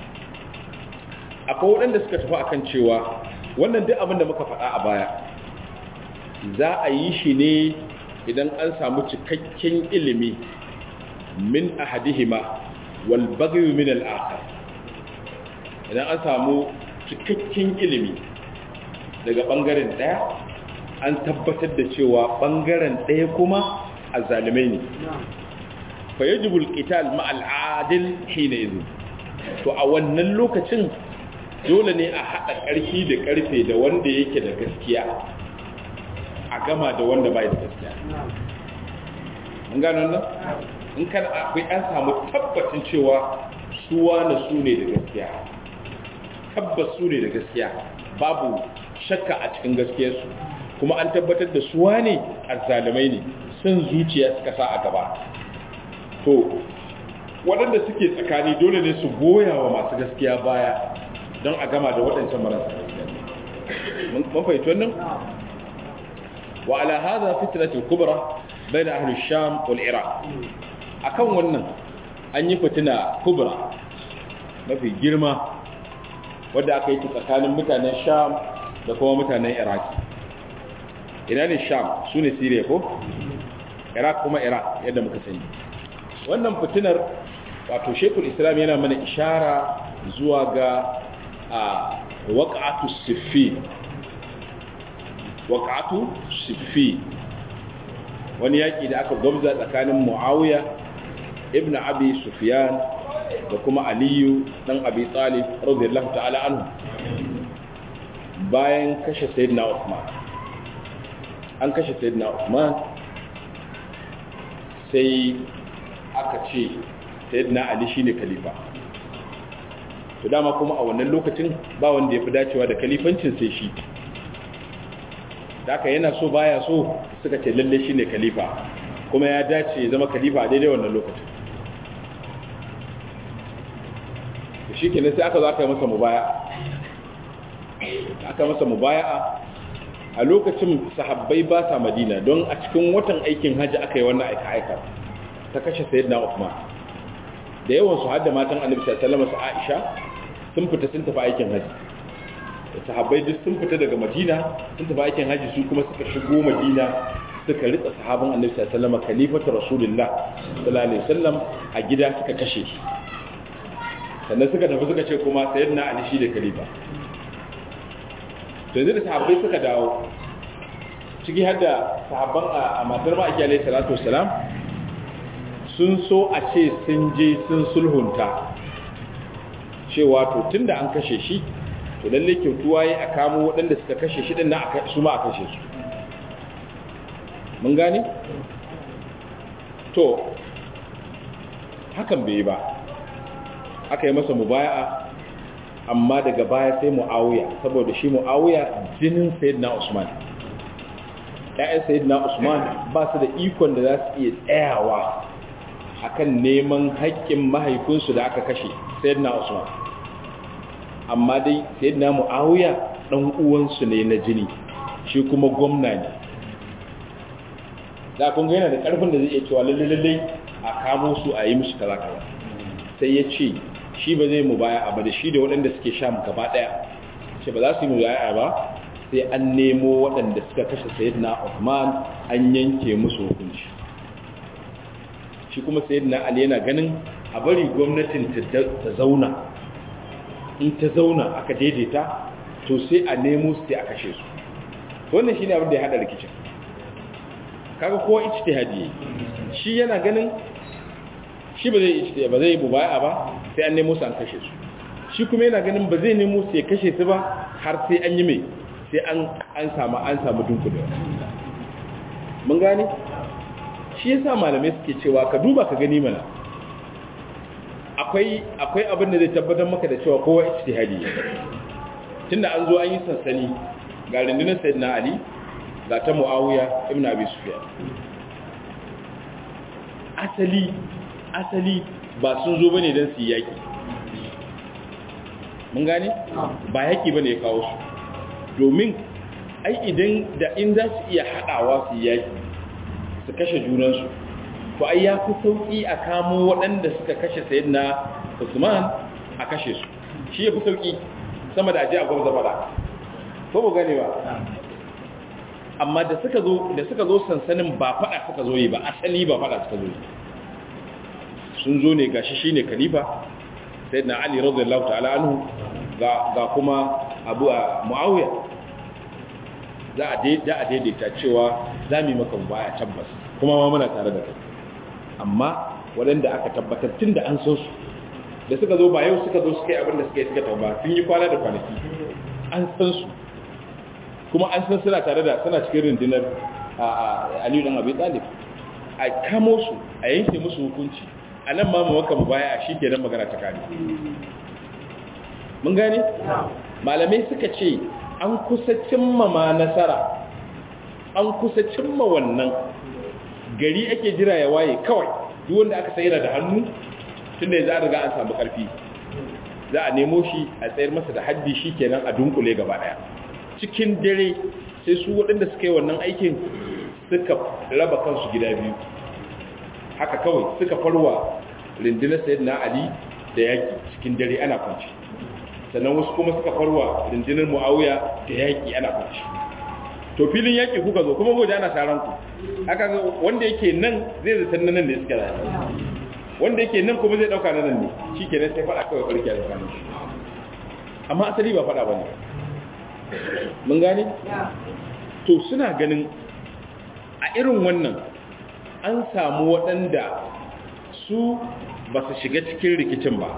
akwai wadanda suka tafi akan cewa wannan duk abin da muka faɗa a baya za a yi shi ne idan an samu cikakken ilimi min ahadihima wal baghy min al-akhar idan an samu cikakken ilimi daga bangaren daya an tabbatar da cewa bangaren daya kuma azalimai ne fa yajibul qital ma'al adil hina idhin to a wannan lokacin dole ne a hada karfi da karfe da wanda yake da gaskiya a gama da wanda bai da gaskiya mun gano nan in kan akwai an samu tabbacin cewa suwa na su ne da gaskiya tabbas su ne da gaskiya babu shakka a cikin gaskiyarsu kuma an tabbatar da suwa ne azzalumai ne sun zuciya suka sa a gaba to waɗanda suke tsakani dole ne su goya wa masu gaskiya baya don a gama da waɗancan marasa gaskiya mun fahimci wannan wa ala hadha fitnatul kubra bayna ahli sham wal iraq akan wannan an yi fitina kubra mafi girma wadda aka yi tsakanin mutanen sham da kuma mutanen iraq ina ne sham su ne siriya ko iraq kuma iraq yadda muka sani wannan fitinar wato shekul islam yana mana ishara zuwa ga a waƙatu siffi waƙatu siffi wani yaƙi da aka gwamza tsakanin muawiya ibn abi sufyan da kuma aliyu dan abi talib radiyallahu ta'ala anhu bayan kashe sayyidina Uthman an kashe sayyidina Uthman sai aka ce sayyidina Ali shine khalifa to dama kuma a wannan lokacin ba wanda ya fi dacewa da khalifancin sai shi da aka yana so baya so suka ce lalle shine khalifa kuma ya dace ya zama khalifa a daidai wannan lokacin shi kenan sai aka zo aka yi masa mubaya aka masa mubaya'a a lokacin sahabbai ba sa madina don a cikin watan aikin hajji aka yi wannan aika-aika ta kashe sayyidina Uthman da yawan su hadda matan annabi sallallahu alaihi wasallam Aisha sun fita sun tafi aikin hajji da sahabbai duk sun fita daga madina sun tafi aikin hajji su kuma suka shigo madina suka ritsa sahabban annabi sallallahu alaihi wasallam khalifatu rasulullah sallallahu alaihi wasallam a gida suka kashe shi sannan suka tafi suka ce kuma sayyidina ali shi da khalifa to yanzu da sahabbai suka dawo ciki har da sahabban a matar ma'aiki alaihi salatu wassalam sun so a ce sun je sun sulhunta cewa to tunda an kashe shi to lalle kyautuwa yi a kamo waɗanda suka kashe shi ɗin na su ma a kashe su mun gane? to hakan bai ba aka yi masa mubaya'a amma daga baya sai mu'awiya saboda shi mu'awiya jinin sayyidina usman ƴaƴan sayyidina usman ba su da ikon da za su iya tsayawa akan neman haƙƙin mahaifinsu da aka kashe sayyidina usman amma dai sayyidina mu'awiya dan uwansu ne na jini shi kuma gwamna ne da kun ga yana da karfin da zai iya cewa lalle lalle a kamo su a yi musu kaza kaza sai ya ce shi ba zai mubaya ba da shi da waɗanda suke sha mu gaba ɗaya ce ba za su yi mubaya ba sai an nemo waɗanda suka kashe sayyidina Uthman an yanke musu hukunci shi kuma sayyidina Ali yana ganin a bari gwamnatin ta zauna in ta zauna aka daidaita to sai a nemo su sai a kashe su wannan shine abin da ya hada rikicin kaga kowa ijtihadi shi yana ganin shi ba zai yi ba zai yi mubaya ba sai an nemo su an kashe su shi kuma yana ganin ba zai nemo su ya kashe su ba har sai an yi mai sai an an samu an samu dunkule mun gane shi yasa malamai suke cewa ka duba ka gani mana akwai akwai abin da zai tabbatar maka da cewa kowa ijtihadi tunda an zo an yi sansani ga rundunar sayyidina ali ga ta muawiya ibn abi sufyan asali asali ba sun zo bane don su yi yaki mun gane ba yaki bane ya kawo su domin ai idan da in za su iya haɗawa su yi yaki su kashe junansu to ai ya fi sauƙi a kamo waɗanda suka kashe sayyidina usman a kashe su shi ya fi sauƙi sama da aje a gwamza fada ko mu gane ba amma da suka zo da suka zo sansanin ba fada suka zo yi ba asali ba fada suka zo yi sun zo ne gashi shine khalifa sayyidina ali radiyallahu ta'ala anhu ga ga kuma abu muawiya za a da a daidaita cewa za mu yi maka baya tabbas kuma ma muna tare da kai amma waɗanda aka tabbatar tun da an san su da suka zo ba yau suka zo suka yi abin da suka yi suka tauba sun yi kwana da kwanaki an san su kuma an san suna tare da suna cikin rundunar aliyu dan abi talib a kamo su a yanke musu hukunci a nan ma maka mu baya a shi ke nan magana ta kare mun gane malamai suka ce an kusa cimma ma nasara an kusa cimma wannan gari ake jira ya waye kawai duk wanda aka sayar da hannu tunda yanzu an riga an samu karfi za a nemo shi a tsayar masa da haddi shi kenan a dunkule gaba daya cikin dare sai su waɗanda suka yi wannan aikin suka raba kansu gida biyu haka kawai suka farwa rundunar sayid na ali da yaƙi cikin dare ana kwanci sannan wasu kuma suka farwa rundunar mu'awiya da yaƙi ana kwanci to filin yaƙi kuka zo kuma gobe ana taron ku haka wanda yake nan zai zata nan ne suka zai wanda yake nan kuma zai dauka nan ne shi kenan sai faɗa kawai ƙarfi a tsakanin amma asali ba faɗa ba ne mun gane? to suna ganin a irin wannan an samu waɗanda su ba su shiga cikin rikicin ba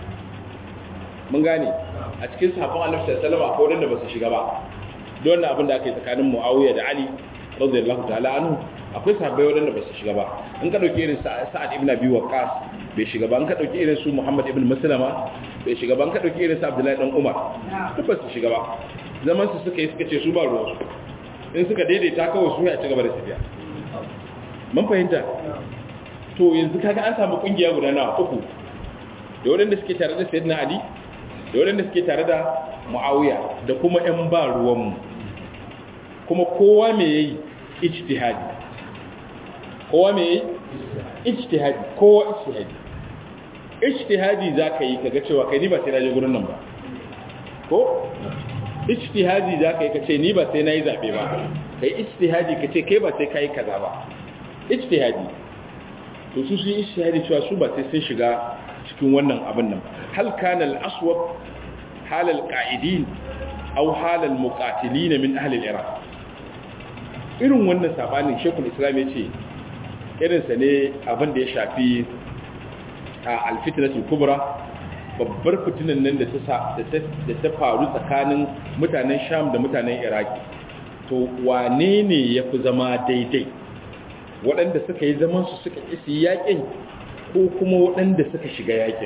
mun gane a cikin safon alifisar salama ko waɗanda ba su shiga ba don wannan abin da aka yi tsakanin mu'awiyar da ali radiyallahu ta'ala anhu akwai sahabbai waɗanda ba su shiga ba in ka ɗauki irin sa'ad ibn abi waqqas bai shiga ba in ka ɗauki irin su muhammad ibn maslama bai shiga ba in ka ɗauki irin su abdullahi dan umar duk ba su shiga ba zaman su suka yi suka ce su ba ruwansu in suka daidaita kawai su ya ci gaba da tafiya mun fahimta to yanzu kaga an samu kungiya guda na uku da waɗanda suke tare da sayyidina ali da waɗanda suke tare da muawiya da kuma ƴan ba ruwanmu kuma kowa me yayi ijtihadi kowa me yayi ijtihadi kowa ijtihadi ijtihadi zaka yi kaga cewa kai ni ba sai na je gurin nan ba ko ijtihadi za ka yi ka ce ni ba sai na yi zaɓe ba ka yi ijtihadi ka ce kai ba sai ka yi kaza ba ijtihadi to su sun ijtihadi cewa su ba sai sun shiga cikin wannan abin nan hal kana al-aswab hal al-qa'idin aw hal al-muqatilin min ahli al-iraq irin wannan sabanin shekul islam ya ce irin sa ne abin da ya shafi al-fitnatul kubra babbar fitinan nan da ta faru tsakanin mutanen sham da mutanen iraki to wane ne ya fi zama daidai waɗanda suka yi zamansu suka isi yaƙin ko kuma waɗanda suka shiga yaƙin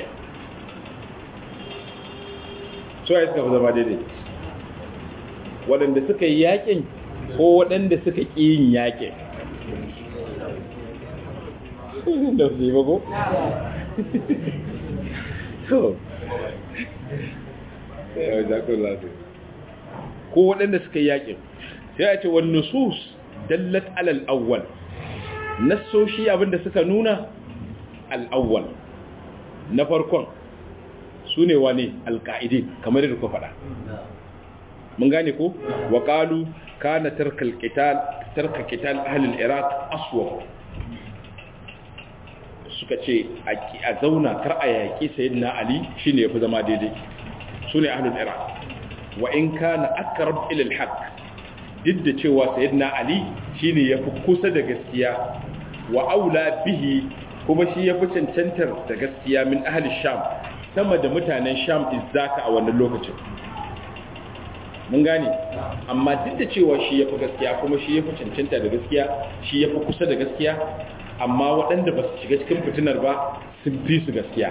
so ya suka fi zama daidai waɗanda suka yi yaƙin ko waɗanda suka ƙi yin yaƙin da su yi bago? so ko waɗanda suka yi yaƙin sai a ce wani nusus dallat alal awwal nassoshi abinda suka nuna al'awwal na farkon su ne wane alƙa'idi kamar da ku faɗa mun gane ko wa ƙalu kana tarka kital ahalin iraq aswa suka ce a zauna kar a yaƙi sayyidina ali shine yafi zama daidai su ne ahlul iraq wa in kana aqrab ila al-haq duk da cewa sayyidina ali shine yafi kusa da gaskiya wa aula bihi kuma shi ya fi cancantar da gaskiya min ahli sham sama da mutanen sham izzaka a wannan lokacin mun gane amma duk da cewa shi ya fi gaskiya kuma shi ya fi cancanta da gaskiya shi ya fi kusa da gaskiya amma waɗanda ba su shiga cikin fitinar ba sun fi su gaskiya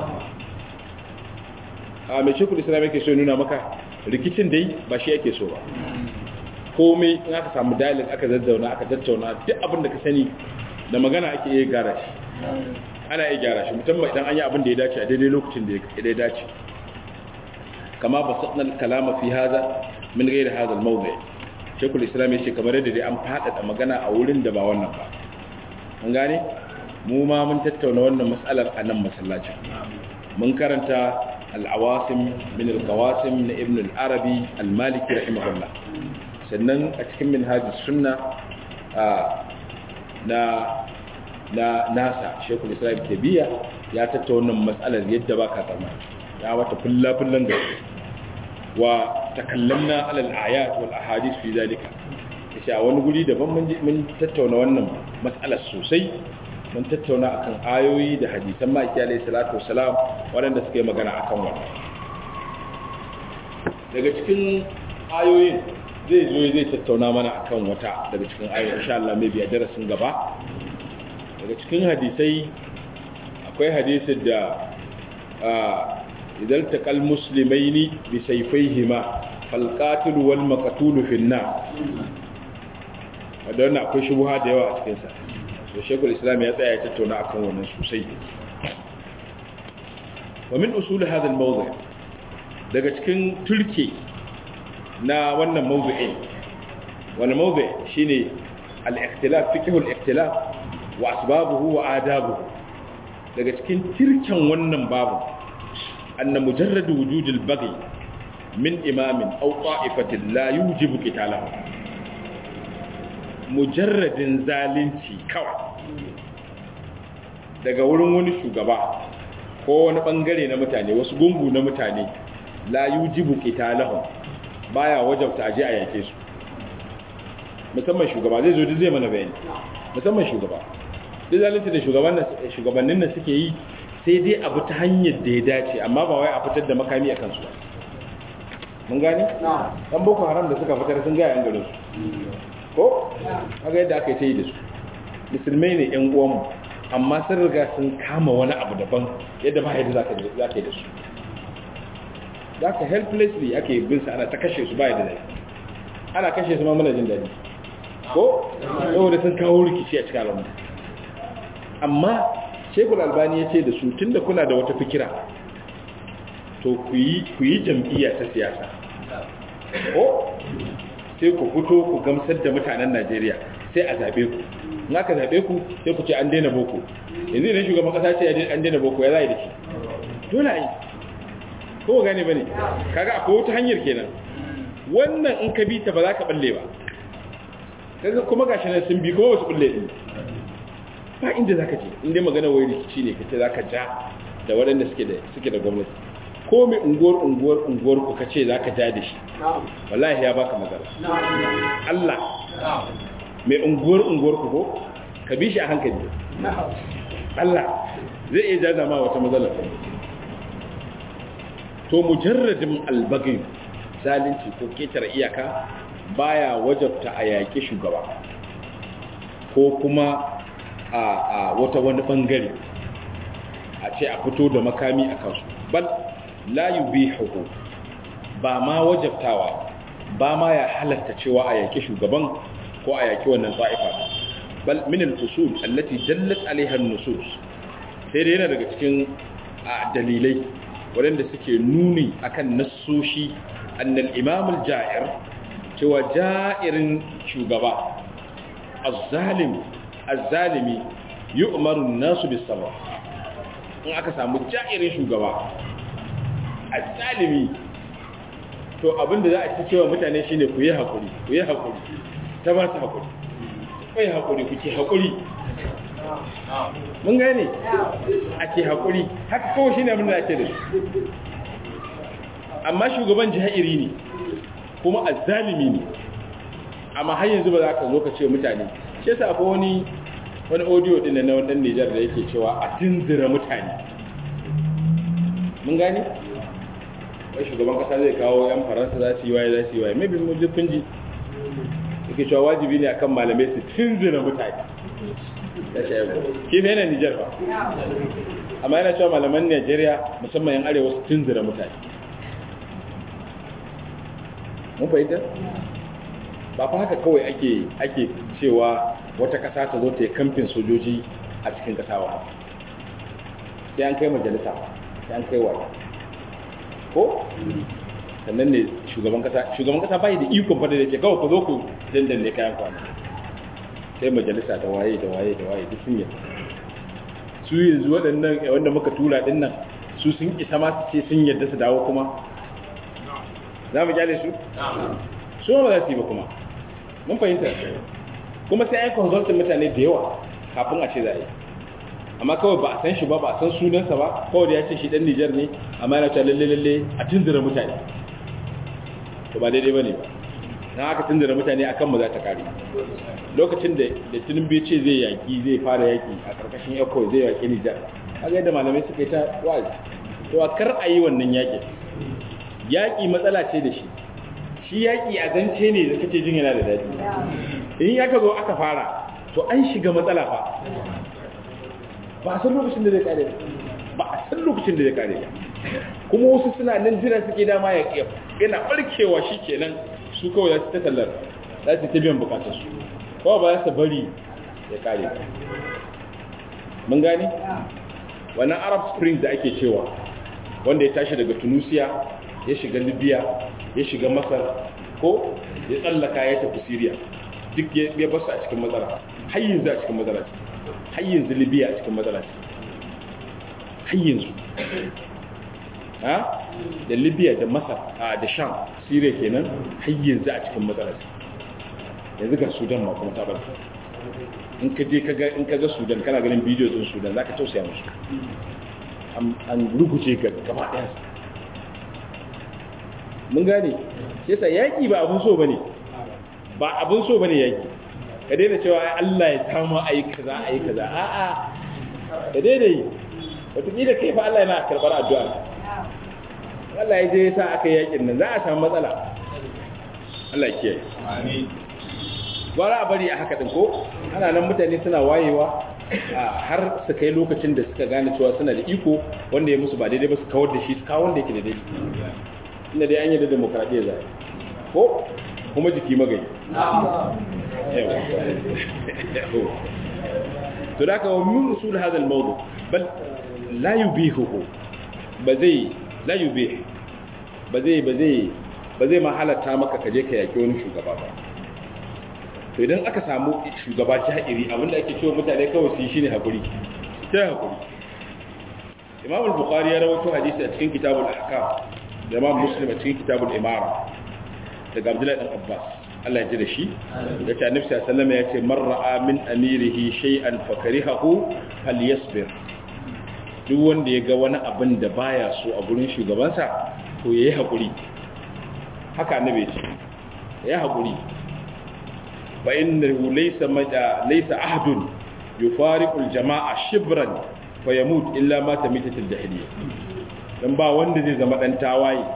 a mai shekul islam yake so nuna maka rikicin dai ba shi yake so ba komai in aka samu dalil aka zazzauna aka tattauna duk abin da ka sani da magana ake iya gara shi ana iya gyara shi musamman idan an yi abin da ya dace a daidai lokacin da ya dace kama ba saɗin kalama fi haza min gaira haza mawzai shekul islam ya ce kamar yadda dai an faɗaɗa magana a wurin da ba wannan ba an gane mu ma mun tattauna wannan matsalar a nan masallacin mun karanta al'awasim min al-qawasim na ibn al-arabi al-maliki rahimahullah sannan a cikin minhajis sunna na na nasa shekul islam tabiya ya tattauna matsalar yadda ba ka tsammani ya wata fulla-fullan da wa takallamna alal ayat wal ahadith fi zalika yace a wani guri daban mun mun tattauna wannan matsalar sosai mun tattauna akan ayoyi da hadisan maki alayhi salatu wassalam waɗanda suka yi magana akan wannan daga cikin ayoyin zai zo zai tattauna mana akan wata daga cikin ayoyi insha Allah mai biya darasin gaba daga cikin hadisai akwai hadisin da idan taqal muslimaini bi sayfayhima fal qatil wal maqtul fi an-nar wadanda akwai shubha da yawa a cikin sa so shekul islam ya tsaya ya tattauna akan wannan sosai wa min usul hadha al-mawdu' daga cikin turke na wannan mawdu'in wani mawdu' shine al-ikhtilaf fiqh al-ikhtilaf wa asbabuhu wa adabuhu daga cikin tirken wannan babu anna mujarrad wujud al-baghi min imamin aw ta'ifatin la yujibu qitalahu mujarradin zalunci kawai daga wurin wani shugaba ko wani bangare na mutane wasu gungu na mutane la yujibu qitalahum baya wajabta aje a yake su musamman shugaba zai zo duk zai mana bayani musamman shugaba duk zalunci da shugabannin nan suke yi sai dai abu ta hanyar da ya dace amma ba wai a fitar da makami a kansu ba mun gani dan boko haram da suka fitar sun ga yan garin su ko kaga yadda aka yi ta yi da su musulmai ne yan uwanmu amma sun riga sun kama wani abu daban yadda ba yadda za ka yi da su za ka helplessly ake bin su ana ta kashe su ba yadda zai ana kashe su ma muna jin daɗi ko saboda sun kawo rikici a cikin alamu amma shekul albani ya ce da su tun da kuna da wata fikira to ku yi jam'iyya ta siyasa ko sai ku fito ku gamsar da mutanen najeriya sai a zaɓe ku in aka zaɓe ku sai ku ce an daina boko yanzu idan shugaban ƙasa ce an daina boko ya zai da shi dole a yi ko gane ba ne kaga akwai wata hanyar kenan wannan in ka bi ta ba za ka balle ba kaga kuma gashi nan sun bi kuma ba su balle din ba inda za ka ce inda magana wai rikici ne kace za ka ja da waɗanda suke da suke da gwamnati ko mai unguwar unguwar unguwar ku kace za ka ja da shi wallahi ya baka magana Allah mai unguwar unguwar ku ko ka bi shi a hankali Allah zai iya jaza ma wata matsala to mujarradin albagin zalunci ko ketare iyaka baya wajabta a yaƙi shugaba ko kuma a wata wani bangare a ce a fito da makami a kansu bal la yubihu ba ma wajabtawa ba ma ya halatta cewa a yaƙi shugaban ko a yaƙi wannan ta'ifa bal min al-usul allati dallat alaiha an-nusus sai dai yana daga cikin dalilai waɗanda suke nuni akan nassoshi annal imam al-ja'ir cewa ja'irin shugaba az-zalim az-zalimi yu'maru an-nasu bis-sabr in aka samu ja'irin shugaba az-zalimi to abinda za a ci cewa mutane shine ku yi hakuri ku yi hakuri ta ba su hakuri ku yi hakuri ku ke hakuri mun gane ake haƙuri haka kawai shi ne abin da ake da su amma shugaban jiha'iri ne kuma azzalimi ne amma har yanzu ba za ka zo ka ce mutane shi yasa akwai wani wani audio din na wannan Nijar da yake cewa a tunzura mutane mun gane wai shugaban kasa zai kawo yan faransa za su yi waye za su yi waye maybe mun ji kun ji yake cewa wajibi ne akan malamai su tunzura mutane da shayi ke fa yana Nijar ba amma yana cewa malaman Najeriya musamman yan arewa su tunzura mutane mun fahimta ba fa haka kawai ake ake cewa wata kasa ta zo ta yi kamfin sojoji a cikin kasa ba sai an kai majalisa sai an kai wa ko sannan ne shugaban kasa shugaban kasa bai da ikon fada da ke kawai ku zo ku dandan ne kayan kwana sai majalisa da waye da waye da waye duk sun yi su yanzu waɗannan wanda muka tura din nan su sun isa ma su ce sun yadda su dawo kuma za mu kyale su su ba za su yi ba kuma mun fahimta kuma sai an consultin mutane da yawa kafin a ce za a yi amma kawai ba a san shi ba ba a san sunansa ba kawai da ya ce shi dan Nijar ne amma yana cewa lalle lalle a tunzura mutane to ba daidai bane ba na aka tunzura mutane akan mu za ta kare lokacin da da Tinubu ce zai yaki zai fara yaki a karkashin ECO zai yaki Nijar kaga yadda malamai suka yi ta wazi to a kar a yi wannan yaki yaki matsala ce da shi shi yaki a zance ne da kace jin yana da daɗi in ya ka zo aka fara to an shiga matsala fa ba a san lokacin da zai kare ba a san lokacin da zai kare kuma wasu suna nan jira suke dama ya yana barkewa shi kenan su kawai za su ta tallar za su ta biyan bukatar su kawai ba za su bari ya kare mun gani wannan arab spring da ake cewa wanda ya tashi daga tunisia ya shiga libya ya shiga masar ko ya tsallaka ya tafi syria duk ya basu a cikin matsala har yanzu a cikin matsala har yanzu libya a cikin matsala har yanzu ha da libya da masar da sham syria kenan har yanzu a cikin matsala yanzu ga sudan ma kuma tabar in ka je kaga in kaga sudan kana ganin bidiyo din sudan zaka tausaya musu an rubuce ga gaba daya mun gane yasa yaki ba abun so bane ba abun so bane yaki ka daina cewa ai Allah ya samu ai kaza ai kaza a'a ka daina yi wataƙila kai fa Allah yana karɓar addu'a Allah ya je ya sa aka yakin nan za a samu matsala Allah ya kiyaye amin gwara a bari a haka din ko ana nan mutane suna wayewa har su kai lokacin da suka gane cewa suna da iko wanda ya musu ba daidai ba su kawar da shi su kawo wanda yake da daidai inda dai an yi da demokradiyya za ko kuma jiki magai to da ka wa min usul hadha al-mawdu bal la yubihuhu ba zai la yubih ba zai ba zai ba zai ma halatta maka kaje ka yaki wani shugaba ba to idan aka samu shugaba jahiri abinda ake cewa mutane kawai su yi shine hakuri sai hakuri Imam al-Bukhari ya rawaito hadisi a cikin Kitabul Ahkam da Imam Muslim a cikin Kitabul Imara daga Abdullahi dan Abbas Allah ya ji da shi ya ce Annabi sallallahu alaihi wasallam ya ce man ra'a min amirihi shay'an fakarihahu falyasbir duk wanda ya ga wani abin da baya so a gurin shugabansa to yayi hakuri haka Annabi ya ce yayi hakuri fa innahu laysa maja laysa ahadun yufariqu al-jama'a shibran fa yamut illa ma tamitatil jahiliyyah dan ba wanda zai zama dan tawaye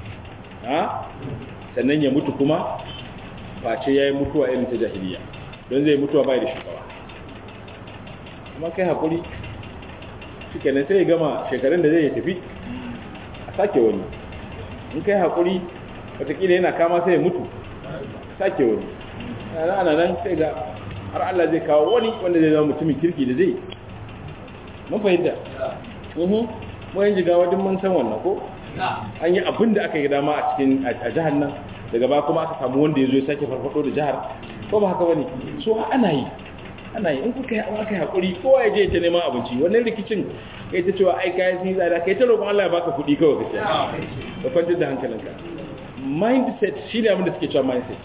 ha sannan ya mutu kuma face yayi mutuwa irin ta jahiliya don zai mutuwa bai da shugaba kuma kai hakuri shikenan sai ya gama shekarun da zai ya tafi a sake wani in kai hakuri wataƙila yana kama sai ya mutu sake wani ana nan sai ga har Allah zai kawo wani wanda zai zama mutumin kirki da zai mun fahimta mu yan jigawa duk mun san wannan ko an yi abin da aka yi dama a cikin a jihar nan daga ba kuma aka samu wanda ya zo ya sake farfado da jihar ko ba haka bane so ana yi ana yi in kuka yi aka yi hakuri kowa ya je ta neman abinci wannan rikicin kai ta cewa ai kayan sun yi tsada kai ta roƙon Allah ya baka kuɗi kawai kace ka kwantar da hankalinka mindset shine abin da suke cewa mindset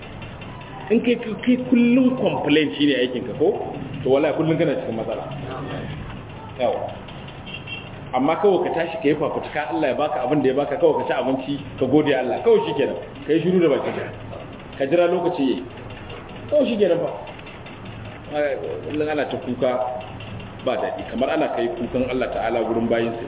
in kai kai kullum complain shine aikin ka ko to wallahi kullum kana cikin matsala yawa amma kawai ka tashi ka yi fafutuka Allah ya baka abin da ya baka kawai ka ci abinci ka gode Allah kawai shi kenan ka yi shiru da baki ka jira lokaci yayi kawai shi kenan ba kullum ana ta kuka ba daɗi kamar ana kai kukan Allah ta'ala gurin bayinsa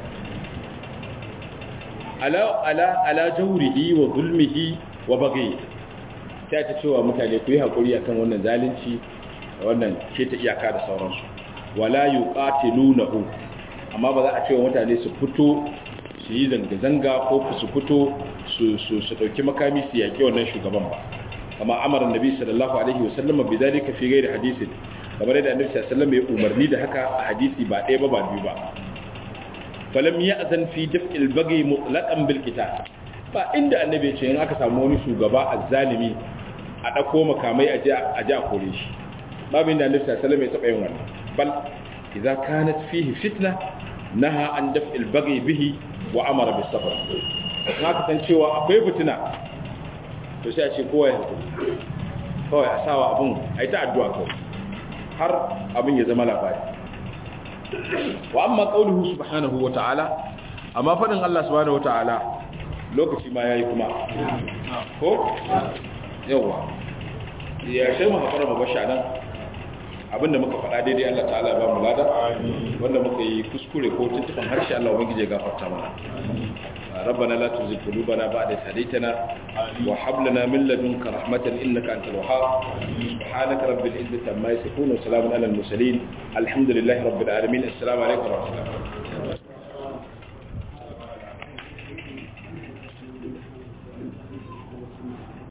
ala ala ala jawrihi wa zulmihi wa baghi sai ta cewa mutane ku yi hakuri akan wannan zalunci da wannan ke ta iyaka da sauransu wala yuqatilunahu amma ba za a cewa mutane su fito su yi zanga-zanga ko su fito su su su dauki makami su yaki wannan shugaban ba kama amara annabi sallallahu alaihi wasallam bi dalika fi ghairi hadisin kamar yadda annabi sallallahu alaihi wasallam ya umarni da haka a hadisi ba ɗaya ba ba biyu ba falam ya'zan fi daf'il baghi mutlaqan bil qital ba inda annabi ya ce in aka samu wani shugaba azzalimi a dako makamai a ji a ji a kore shi babu inda annabi sallallahu alaihi wasallam ya taba yin wannan bal idza kanat fihi fitna naha an daf'il baghi bihi wa amara bis sabr in aka san cewa akwai fitina to sai a ce kowa ya hakuri kawai a sawa abun a yi ta addu'a kawai har abin ya zama labari wa amma qauluhu subhanahu wa ta'ala amma fadin Allah subhanahu wa ta'ala lokaci ma yayi kuma ko yawa ya sai mu hakura mu bashi nan abinda muka faɗa daidai Allah ta'ala ba mu lada wanda muka yi kuskure ko tuntuban harshe Allah ubangije ya gafarta mana ربنا لا تزغ قلوبنا بعد إذ هديتنا وهب لنا من لدنك رحمة إنك أنت الوهاب سبحانك رب العزة عما يصفون وسلام على المرسلين الحمد لله رب العالمين السلام عليكم ورحمة الله